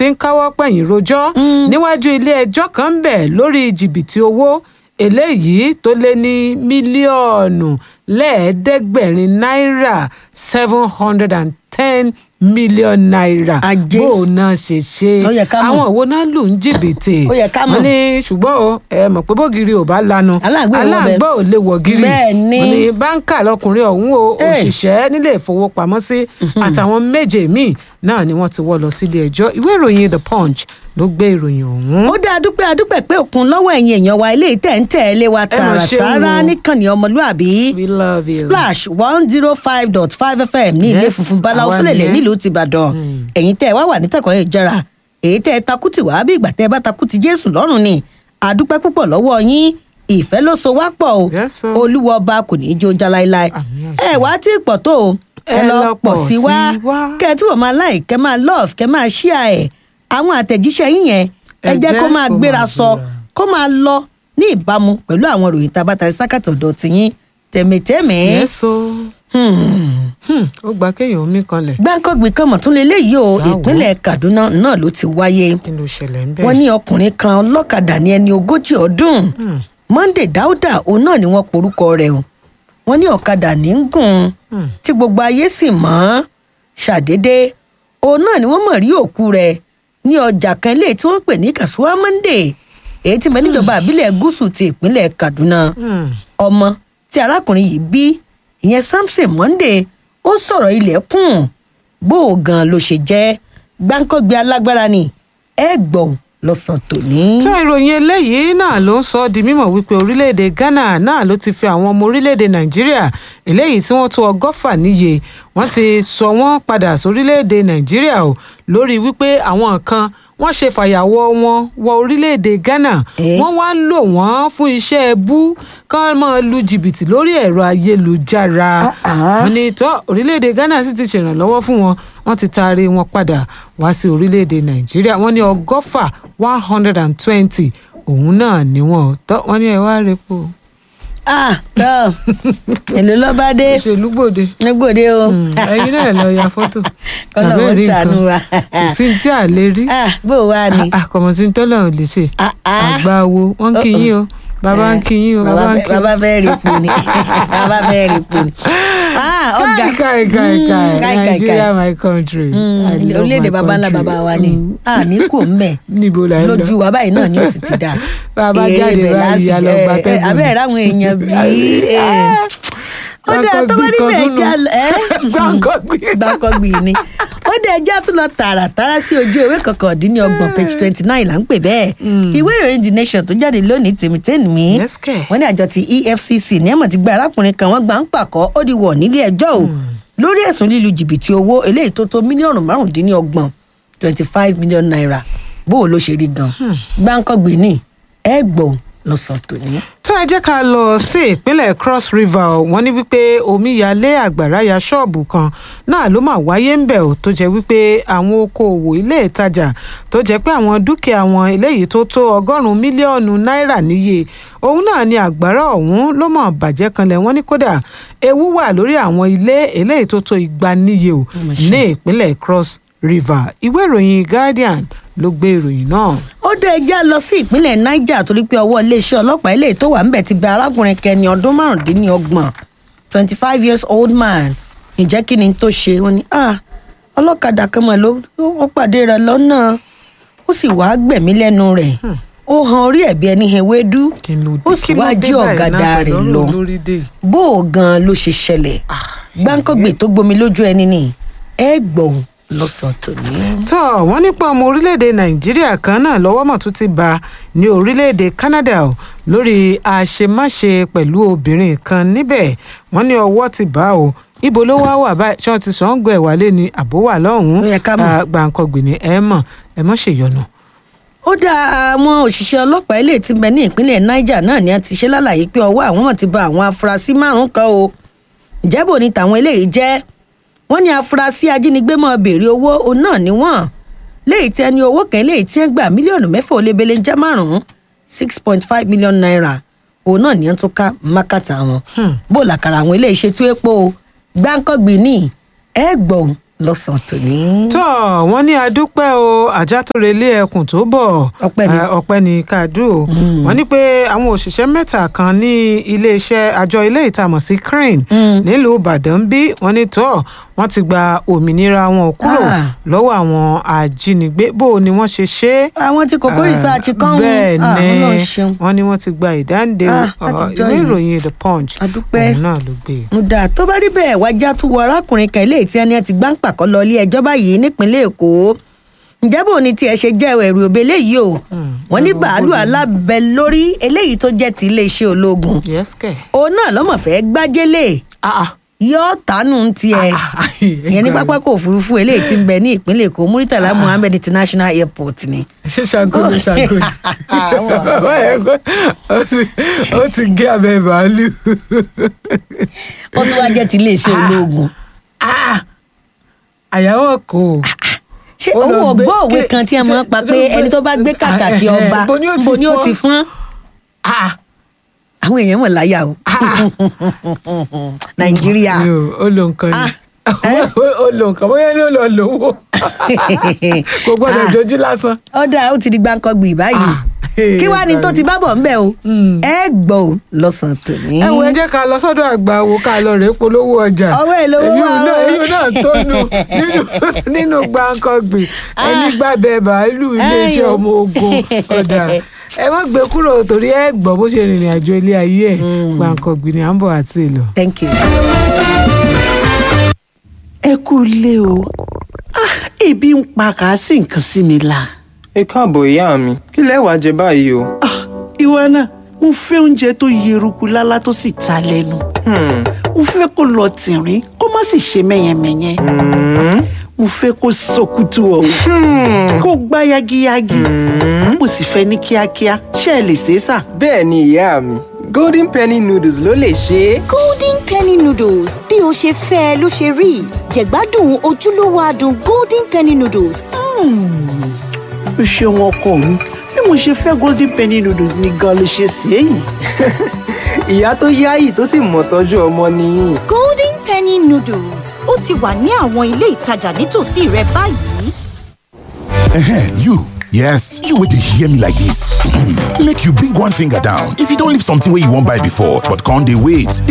ti ń káwọ́ pẹ̀yìn rojọ́ níwájú ilé ẹjọ́ kan ń bẹ̀ lórí jìbìtì owó eléyìí tó lé ní mílíọ̀nù lẹ́ẹ̀ẹ́dẹ́gbẹ̀rin náírà seven hundred and ten million naira Ajé. bó o náà ṣe ṣe Ó yẹ ká mọ̀. àwọn òwò náà lù ń jìbìtì Ó yẹ ká mọ̀. wọ́n ní ṣùgbọ́n o ẹ mọ̀ pé bógiri ò bá lanu Aláǹgbá ò wọ bẹ̀. aláǹgbá ò lè wọ̀ gírí Bẹ́ẹ̀ ni. wọ́n ní báńkà lọkùnrin ọ̀hún o Hey. òṣìṣẹ́ nílé ìfowópamọ́sí àtàwọn méje míì náà ni wọ́n ti wọ́ lọ sílé ẹjọ́ ìwé ìròyìn the punch ló gbé ìròyìn ọ̀hún. ó dáa dúpẹ́ adúpẹ́ pé òkun lọ́wọ́ ẹ̀yin èèyàn wa ilé tẹ̀ ń tẹ̀lé wa Ẹ mà ṣeun tààràtàrà o. níkànnì ọmọlúàbí we love you. splash one zero five dot five fm ní ilé Yes, funfun báláwo àwa fúlẹ̀lẹ̀ nìyẹn. nílùú tìbàdàn ẹ̀yin tẹ́ ẹ wá wà nítẹ̀kọ́ ìjọra èyí tẹ́ ẹ takùtì wá bí ìgbà tẹ́ ẹ bá takùtì jésù lọ́rùn ni àdúpẹ́ púpọ̀ lọ́wọ́ yín ìfẹ́ ló so wá pọ̀ o Yes, sir. olúwa ọba kò ní í jó já láéláé Àmín, ẹ wá tí ì pọ̀ tó o ẹ Ẹ lọ lọ pọ̀ pọ̀ sí wá sí wá. kẹ́ ẹ túbọ̀ máa like kẹ́ máa love kẹ́ máa share ẹ̀ àwọn àtẹ̀jíṣẹ́ yín yẹn ẹ Ẹ jẹ́ kó jẹ́ máa kó gbéra máa sọ gbéra. kó máa lọ ní ìbámu pẹ̀lú àwọn ìròyìn tá a bá tarí sákàtà ọ̀dọ̀ tiyín tẹ̀mẹ̀tẹ̀mẹ̀. yẹ́sọ ó gba kéèyàn omi kanlẹ̀ gbáǹkọ́gbì kan mọ̀ tún lélẹ́yìí o Sáwọ́. ìpínlẹ̀ kaduna náà ló ti wáyé kí ló ṣẹlẹ̀ ń bẹ̀. wọ́n ní ọkùnrin kan ọlọ́kadà ní ẹni ogójì ọdún monday dauda òun náà ni wọ́n porúkọ rẹ̀ o wọ́n ní ọ̀kadà ní ń gùn Hmm. tí gbogbo ayé sì mọ̀ ṣàdédé òun náà ni wọ́n mọ̀ rí òkú rẹ̀ ní ọjà kan ilé tí wọ́n pè ní kasuwa monday èyí tí mẹ́ níjọba àbílẹ̀ gúúsù ti ìpínlẹ̀ kaduna Hmm. ọmọ tí arákùnrin yìí bí ìyẹn samson monday ó sọ̀rọ̀ ilẹ̀kùn bó o gan ló ṣe jẹ́ gbáǹkọ́gbé alágbára ni ẹ gbọ̀n lọ́sàn tòní. tó ìròyìn eléyìí náà ló ń sọ ọ́ di mímọ̀ wípé orílẹ̀-èdè ghana náà ló ti fi àwọn ọmọ orílẹ̀-èdè nàìjíríà eléyìí tí wọ́n tó ọgọ́fà níye wọ́n ti sọ wọ́n padà sórílẹ̀-èdè nàìjíríà o lórí wípé àwọn kan wọ́n ṣe fàyàwọ́ wọn wọ orílẹ̀-èdè ghana Eh? wọ́n wá ń lò wọ́n fún iṣẹ́ ẹbú kán máa lu jìbìtì lórí ẹ̀rọ ayélujára Ah, ah. wọ́n ní tó orílẹ̀-èdè ghana sì ti ṣèrànlọ́wọ́ fún wọn wọ́n ti taari wọn padà wá sí orílẹ̀-èdè nàìjíríà wọ́n ní ọgọ́fà one hundred and twenty òun náà ni wọ́n tọ́ wọ́n ní ẹ wá repo ah tọ́ èlò lọ́ba dé òṣèlú gbòde nígbòde o. ẹyin náà lọ ya fọ́tò Kọ́lọ́run Àbẹ́ẹ̀ rí ṣàánú nǹkan. wa. kò sí tí a lè rí ah bó o wá ni. àkọ̀mọ̀sí tọ́lọ̀ ò lè ṣe Ah, ah. àgbà wo wọ́n ń kí yín o bàbá ń kí yín o bàbá ń fẹ́- kí yín bàbá fẹ́ rí ipò ni bàbá fẹ́ rí ipò ni. ah ọ̀gá káì káì káì Mm, káì káì, káì, Nigeria káì. my country Mm, I love orílẹ̀-èdè my baba ńlá country. baba wa ni Mm. a ní kò ń bẹ̀ níbo la ń lọ lójú wa báyìí náà ni ó sì ti dà Bàbá Èrè jáde ibẹ̀ báyìí, láti a lọ jẹ- gba ẹ, tẹ́gùn. abẹ́rẹ́ ráwọn èèyàn bíi ó dẹ̀ tó bá Gbàǹkọ̀gbì níbẹ̀ kan já tún nù. ẹ́ Gbàǹkọ̀gbì. gbàǹkọ̀gbì ni ó dẹ̀ já tún lọ tààràtàrà sí ojú ewé kọkàndínlọ́gbọ̀n page twenty nine là ń pè bẹ́ẹ̀ ìwé ìròyìn the nation tó jáde lónìí tèmítẹ́nì mi Yes, kẹ̀. wọ́n ní àjọ ti efcc ní ẹ̀mọ̀ ti gba arákùnrin kan wọ́n gbà ń pàkọ́ ó di wọ̀ nílé ẹjọ́ o lórí ẹ̀sùn lílu jìbìtì owó eléyìí tó tó mílíọ̀nù márùndínlọ́gbọ̀n twenty five million naira bó o ló ṣe rí gan gbáǹkọ́gbìn ní ẹ gbọ́ lọ́sàn tòní. tó ẹ jẹ́ ká lọ sí ìpínlẹ̀ cross river o. wọ́n ní wípé omíyalé àgbàrá ya ṣọ́ọ̀bù kan náà ló mà wáyé ń bẹ̀ ò tó jẹ́ wípé àwọn okòòwò ilé ìtajà tó jẹ́ pé àwọn dúkìá wọn eléyìí tó tó ọgọ́rùn-ún mílíọ̀nù náírà níye òun náà ni àgbàrá ọ̀hún ló mọ̀ bàjẹ́ kanlẹ̀ wọ́n ní kódà ewu wà lórí àwọn ilé eléyìí tó tó igba níye o mà ṣe. ní ìpínlẹ̀ cross river ìwé ìròyìn guardian ló gbé ìròyìn náà. ó dé ẹjá lọ sí ìpínlẹ̀ niger torí pé ọwọ́ iléeṣẹ́ ọlọ́pàá eléyìí tó wà ń bẹ̀ ti bẹ arákùnrin kẹni ọdún márùndínlọ́gbọ̀n twenty five years old man ǹjẹ́ kí ni tó ṣe wọ́n ní ah ọlọ́kadà kan mọ̀ ló ó pàdé rẹ̀ lọ́nà ó sì wáá gbẹ̀mí lẹ́nu rẹ̀ ó han orí ẹ̀bí ẹni ewédú kí ló ó dé sì kí ló wáá dé jí báyìí ọ̀gádà náà rẹ̀ pẹ̀lú lọ ọ̀rọ̀ lórí dé yìí? bó o gan ló ṣe ṣẹlẹ̀ gbáǹkọ́gbè tó gbomi lójú ẹni ni ẹ gbọ̀n lọ́sàn-án tòní. tó wọ́n nípa ọmọ orílẹ̀-èdè nàìjíríà kan náà lọ́wọ́ mọ̀ tún ti bá ní orílẹ̀-èdè canada o lórí àṣemáṣe pẹ̀lú obìnrin kan níbẹ̀ wọ́n ní ọwọ́ ti bá o ibo ló wá wà báyìí ṣé wọ́n ti sọ ń gbọ́ ẹ̀ wálé ni àbó wà lọ́hùn-ún Ó yẹ ká mọ̀. Ah, gbàǹkangbì ni ẹ mọ̀ ẹ mọ̀ ṣèyọnu. ó dá àwọn òṣìṣẹ́ ọlọ́pàá ilé tí ń bẹ ní ìpínlẹ̀ niger náà ni a ti ṣe lálàyé pé ọwọ́ àwọn mọ̀ ti ba àwọn afurasí márùn-ún kan o ìjẹ́bù ni tàwọn eléyìí jẹ́ wọ́n ní afurasí ajínigbé mọ́ béèrè owó òun náà ni wọ́n léyìí tí ẹni owó kan léyìí tí ẹ gbà mílíọ̀nù mẹ́fà ó lé belé jẹ́ márùn-ún six point five million naira òun náà ni wọ́n tún ká mákàtà wọn bó làkàrà àwọn eléyìí ṣe tú epo o gbáǹkọ́gbìn ní ẹ gbọ̀n lọ́sàn-án tòní. tó wọ́n ní adúpẹ́ o ajá tó relé ẹkùn tó bọ̀ Ọpẹ́ ni. Eh, ọpẹ́ ní káàdù o wọ́n ní pé àwọn òṣìṣẹ́ mẹ́ta kan ní iléeṣẹ́ àjọ ilé ìtamọ̀ sí crane nílùú ìbàdàn bí wọ́n ní tó wọ́n ti gba òmìnira wọn kúrò Ah. lọ́wọ́ àwọn ajínigbé bó o ni wọ́n ṣe ṣe é àwọn tí kòkó research kan bẹ́ẹ̀ Ah, ni Ọlọ́run ṣeun. wọ́n ní wọ́n ti gba ìdáǹdè Ah, ọ, látijọ́ ìwé yìí. ìròyìn the punch Adúpẹ́. òun náà ló gbé e. Nda tó bá rí bẹ́ẹ̀ wájà tún wọ arákùnrin kan ilé tí ẹni ti gbá ń pàkọ́ lọ ilé ẹjọ́ báyìí nípínlẹ̀ Èkó ǹjẹ́ bò ní tiẹ̀ ṣe jẹ́ ẹ̀rù òbí eléyìí o wọ́n ní bàálù alábẹ lórí eléyìí tó jẹ́ ti iléeṣẹ́ ológun yes kẹ̀. òun náà lọ́mọ̀ fẹ́ gbájẹ́lẹ̀ Ah, ah. yóò tánú tiẹ̀ Ah, ah, ìyẹn ní pápákọ̀ òfurufú eléyìí tí ń bẹ ní ìpínlẹ̀ Èkó Muritala Muhammed International Airport ni. ṣé ṣàgó ló ṣàgó yìí Bàbá yẹn kọ́, ó ti- ó ti gé abẹ bàálù. ó tún wá jẹ́ ti iléeṣẹ́ ológun. Ah, àyàwó kò. ṣé Ó lọ owó gbé- ọgbọ́n òwe ké- kan tí a máa ń pa pé ṣé- ẹni tó bá gbé kàkà kí Eh, eh, ọba bo ni ó ti bo ni ó fọ́n? ti fọ́n Ah, àwọn èèyàn mọ̀ láyà o nàìjíríà mi ò- ó lo nǹkan ni. Ah, eh? ó lo nǹkan bóyá ni ó lọ lówó. kò gbọ́dọ̀ Ah. jojú lásán. ọ̀dà ó ti di gbáǹkọ́gbì báyìí Ah, kí wàá ní tó ti bá bọ̀ ńbẹ̀ o Mm. ẹ gbọ́ o lọ́sàn-án tòní. ẹ wo ẹ jẹ́ ká lọ sọ́dọ̀ àgbà wo ká lọ rèé polówó ọjà. Ọwọ́ ẹ̀ lówó Èyí wà náà o. èyí náà tó nu nínú nínú gbàǹkangbì ẹni gbàbẹ bàálù iléeṣẹ́ Ayò. ọmọ ogun ọ̀dà ẹ má gbé kúrò torí ẹ gbọ́ bó ṣe rìnrìn àjò ilé ayé ẹ̀ gbàǹkangbì ni à ń bọ̀ àti ìlọ. thank you. ẹ kú ilé o Ah, ebi ń pa kàásì nǹkan sí mi la ẹ káàbọ̀ ìyá mi kí lẹ wàá jẹ báyìí o. Ah, ìwọ náà mo fẹ́ oúnjẹ tó yeruku lálá tó sì ta lẹ́nu Hmm, mo fẹ́ kó lọ tìrín kó má sì ṣe mẹ́yẹmẹ́yẹ hmm, mo fẹ́ kó sọkútù ọ̀hún kó gbá yagiyagi mo sì fẹ́ ní kíákíá ṣé ẹ lè ṣe é sà. bẹ́ẹ̀ ni ìyá mi golden penny noodles ló lè ṣe é. golden penny noodles bí o ṣe fẹ́ ẹ ló ṣe rí jẹ̀gbádùn ojúlówó adùn golden penny noodles o ṣeun ọkọ mi bí mo ṣe fẹ́ golden penny noodles ni gan ló ṣe ṣe é yìí. ìyá tó yáyì tó sì mọ̀ tọ́jú ọmọ nìyí. golden penny noodles ó ti wà ní àwọn ilé ìtajà nítòsí rẹ báyìí. Ehen, you. Yes, you would hear me like this. Make you bring one finger down. If you don't leave something where you won't buy before, but can't they wait?